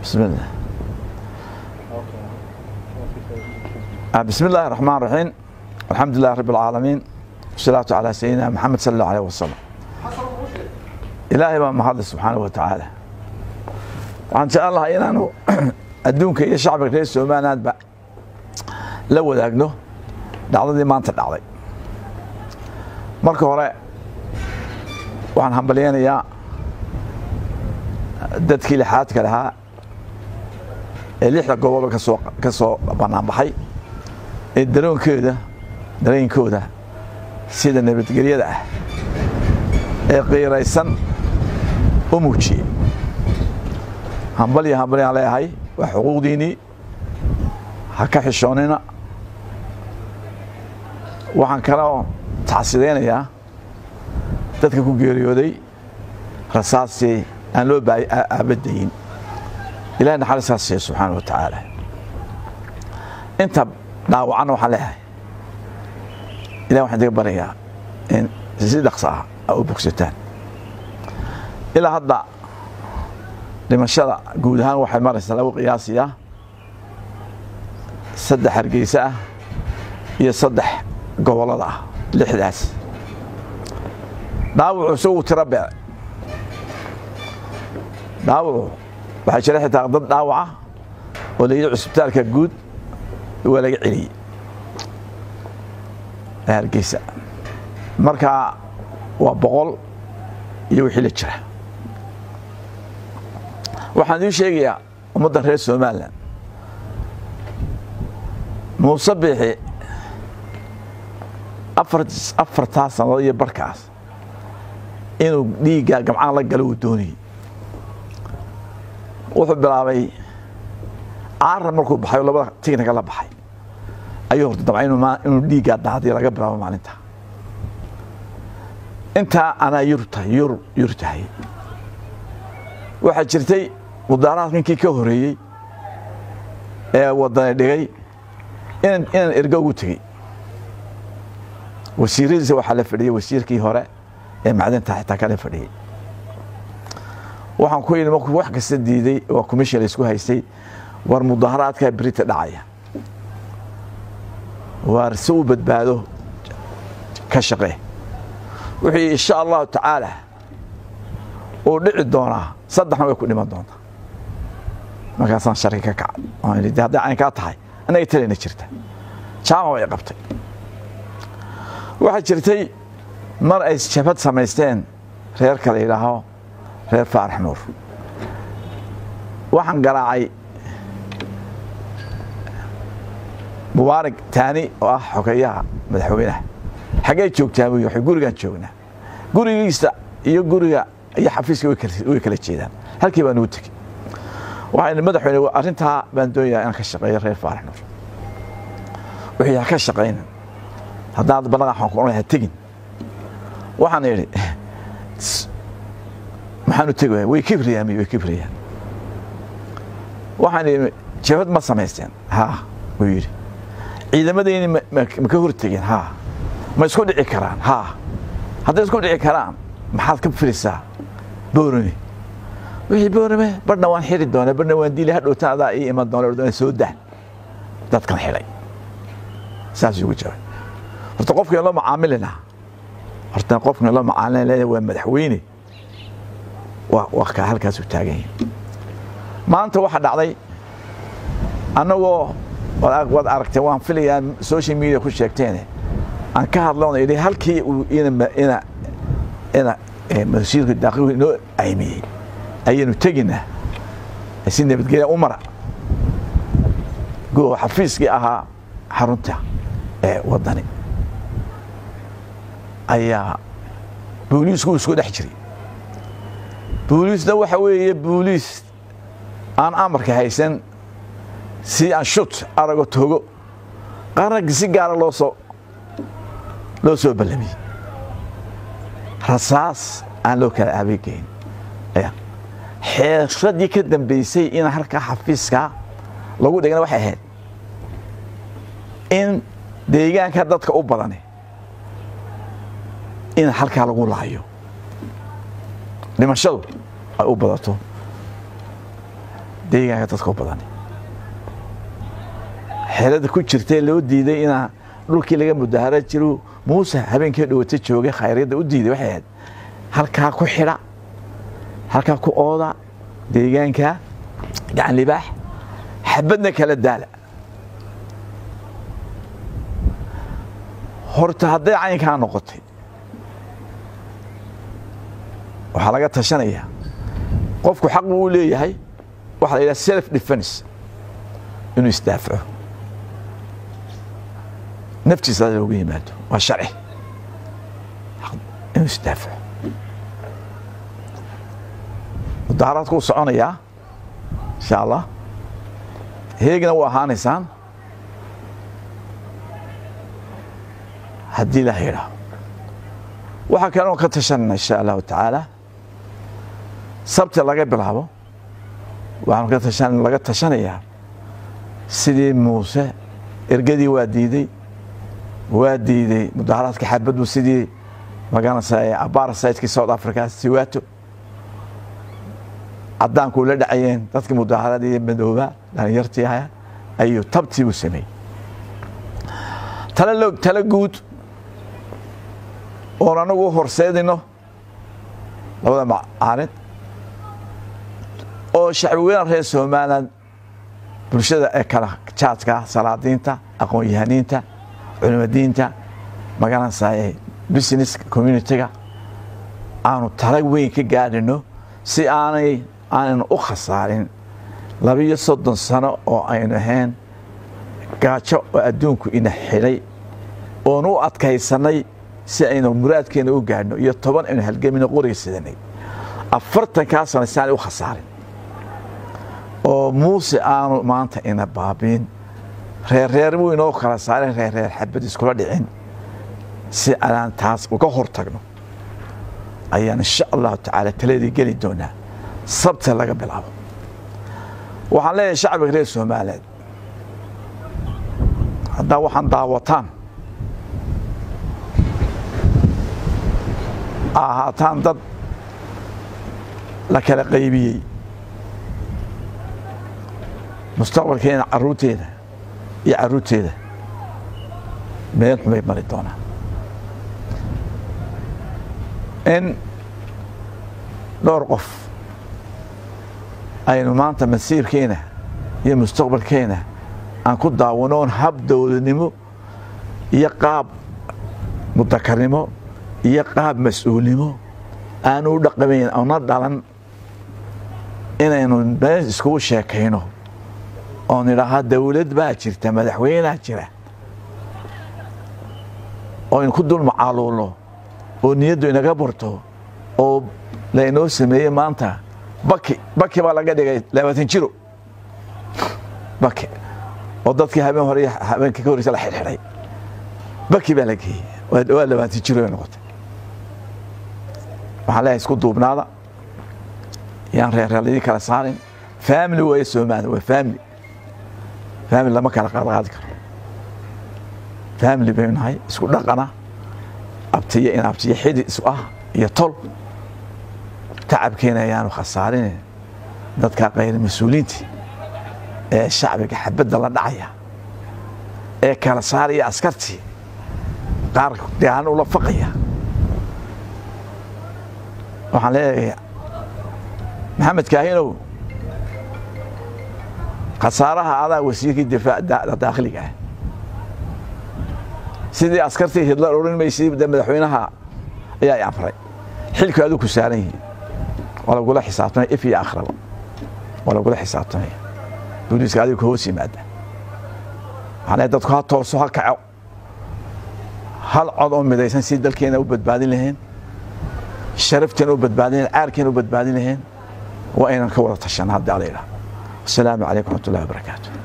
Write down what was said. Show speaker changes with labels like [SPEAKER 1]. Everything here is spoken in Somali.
[SPEAKER 1] بسم الله بسم الله الرحمن الرحيم الحمد لله رب العالمين والصلاة على سيدنا محمد صلى الله عليه وسلم إلهي baa mahadle subxaanaه wa tacaala waxaan jecel lahaa inaanu adduunka iyo shacbiga reer somalilandba la wadaagno dhacdadii maanta dhacday marka hore waxaan hambalyeynayaa dadkii lixaadka lahaa ee lixda gobolba kasoo ka soo banaanbaxay ee daroonkooda dareenkooda sida nabadgelyada ah ee qiiraysan u muujiyey hambalyo hambalyaan leeyahay waa xuquuqdiinnii ha ka xishoonina waxaan kaloo tacsidaynayaa dadka ku geeriyooday rasaastii aan loo baay aabadayin ilahay naxariistaas siiya subxaana wa tacaala inta dhaawacanna waxaan leeyahay ilahi waxaan idiga baryayaa in si dhaqso ah a u bogsataan ilaa hadda dhimashada guud ahaan waxay maraysaa lagu qiyaasiyaa saddex hargeysa ah iyo saddex gobollada ah lixdaas dhaawacu isagu tiro beec dhaawacu waxaa jira xitaa dad dhaawaca oo la yidhi cusbitaalka guud waa laga celiyey ee hargeysa marka waa boqol iyo wixii la jira waxaan idiin sheegayaa ummaddan reer somalilan muuse biixi afartaa sannadood iyo barkaas inuu dhiiggaa gamcaan la galo uu doonayey wuxuu bilaabay caaran markuu baxay oo labada tignaga la baxay ayuu horta dabca inuu dhiiggaa daadiya laga bilaabo maalinta intaa anaa yurtahay yur yur tahay waxaa jirtay mudaaraadkinkii ka horeeyey ee wadani dhigay inaan ergo ugu tegey wasiiradiisa waxaa la fadhiyey wasiirkii hore ee macdinta xitaa kala fadhiyey waxaan ku yidhi markuu wax kasta diiday waa commission la isku haystay war mudaharaadkaa berita dhacaya waar si u badbaado ka shaqe wuxuu yidhi insha allahu tacaala uu dhici doonaa saddexna way ku dhiman doontaa markaasaan sharki ka kacay waan idhi hadday caynkaa tahay annaga talayna jirta jaama way qabtay waxaa jirtay mar ay jabad samaysteen reerka la yidhaaho reer faarax nuur waxaan garaacay mubaarak taani oo ah xogeeyaha madaxweynaha xaggee joogtaa buu waxay gurigaan joognaa gurigiisa iyo guriga iyo xafiiska way kala jeedaan halkii baan ugu tegey waxaan madaxweyne arrintaa baan doonayaa inaan ka shaqeeyo reer faarax nuur wuxuu ha ka shaqayna haddaad balaqaxan ku ha tegin waxaan idhi maxaan u tegi way kibriyaan way kibriyaan waxaan idhi jabad ma samaysteen haa wuu yidhi ciidamadayni ma ka hortegeen haa ma isku dhici karaan haa hadday isku dhici karaan maxaad ka firisaa boorame wixii boorame barhna waan xiri doonaa barhna waan diili hadhowtaan adaa ii iman doona soo dah dadkan xidhay saas ugu jawaab horta qofkii loo macaamilina horta qofkii loo macaamilina leeyahay waa madaxweyne waa waa ka halkaas u taagan yahay maanta waxa dhacday annagoo waad aragtee waan filayaa social media ku sheegteene aan ka hadloona idhi halkii uu ina ina ina masiirka daaqilku inoo aymiyey ayaynu teginaa si nabadgelya u mara go xafiiskii ahaa xarunta ee waddani ayaa booliisku isku dhex jiray booliisna waxa weeye booliis aan amarka haysan si aan shut arago togo qaranka si gaara loo soo loo soo ballamiyey rasaas aan loo kala aabegeyn xeeradii ka dambeysay in halkaa xafiiska lagu dhigana waxay ahayd in deegaanka dadka u badani in halkaa lagu laayo dhimashadu ay u badato deegaanka dadka u badan xeelada ku jirtee loo diiday inaa dhulkii laga mudahara jiro muuse habeenkii dhawata joogay khayryadda u diiday waxay ahayd halkaa ku xidha halkaa ku ooda deegaanka gacan libaax xabadna kala daala horta hadday caynkaa noqotay waxaa laga tashanayaa qofku xaq buu u leeyahay waxaa la yidhaha self defense inuu isdaafaco naftiisa loogu yimaado waa sharci inuu isdaafaco mudaharaadku u soconayaa insha allah heegna u ahaanaysaan haddii la yidhaaho waxaa kaleon ka tashanayna insha allahu tacaala sabti laga bilaabo waxaanu ka tashan laga tashanayaa sidii muuse ergadii waa diiday waa diiday mudaharaadka xabaddu sidii magaranaysa abarasaytkii south africa siwaato caddaanku ula dhacayeen dadkii mudaharaadii madooba dhalinyartii aha ayuu tabtii u sameeyey tale tale guud oon anagu u horseedino labada macaalin oo shacbiweynaha reer somalilan bulshada ee kala jaadka salaadiinta aqoon-yahaniinta culimadiinta magaranaysa business communitiga aanu tala weyn ka gaadhino si aanay aanaynu u khasaarin labiyo soddon sano oo aynu ahayn gaajo oo adduunku ina xidhay oonu u adkaysannay si aynu muraadkeena u gaadhno iyo toban aynu halgamino qoriga sidanay afartankaa sano si aanay u khasaarin oo muuse aanu maanta ina baabiin reerreer buu inoo kala saarin reerreer xabad iskula dhicin si aan taas uga hor tagno ayaan insha allahu tacaala taladii geli doonaa sabta laga bilaabo waxaan leeyahay shacbiga reer soomaaliyeed haddaa waxaan daawataan ahaataan dad la kala qaybiyey mustaqbalkeena caruurteeda iyo caruurteeda meel xumay mari doonaan in dhowr qof aynu maanta masiirkeena iyo mustaqbalkeena aan ku daawanoon hab dowladnimo iyo qaab mudakarnimo iyo qaab mas-uulnimo aanu u dhaqamayn ona dhalan inaynu meel iskugu sheekayno oon idhaahaa dawlad baa jirta madaxweynea jira oo aynu ku dul macaaluulno oo niyaddu inaga barto oo laynoo sameeyey maanta baki baki baa laga dhigay labaatan jiro baki oo dadkii habeen hore habeenkii ka horreysa la xidhxidhay baki baa la geeyey waa labaatan jiro ay noqotay waxaan leeyahay isku duubnaada yaan reerreeladii kala saarin family waaye soomaaliya waa family family lama kala qaadqaadi karo family baynu nahay isku dhaqana abtiyo in abtiyo xidi isu ah iyo tol tacabkeena ayaanu khasaarin dadka kayr mas-uuliinti ee shacbiga xabadda la dhacaya ee kala saaraya askartii qaar deegaano ula faqaya waxaan leeyahay maxamed kaahinow khasaaraha adaa wasiirkii difaac daakhiliga ah sidii askartii hidlar odhan maysay de madaxweynaha ayaa i amray xilku aduu ku saaran yihiin waa lagula xisaabtamaya if iyo akhraba waa lagula xisaabtamaya booliiska adigu ka hoos yimaada waxaan leeyahay dadku ha tooso ha kaco hal cod oo midaysan si dalkeena u badbaadin lahayn sharafteena u badbaadin lahayn caarkeena u badbaadin lahayn waa inaan ka wada tashana haddi ala yidhaha asalaamu calaykum raxmat ullahi wabarakaatu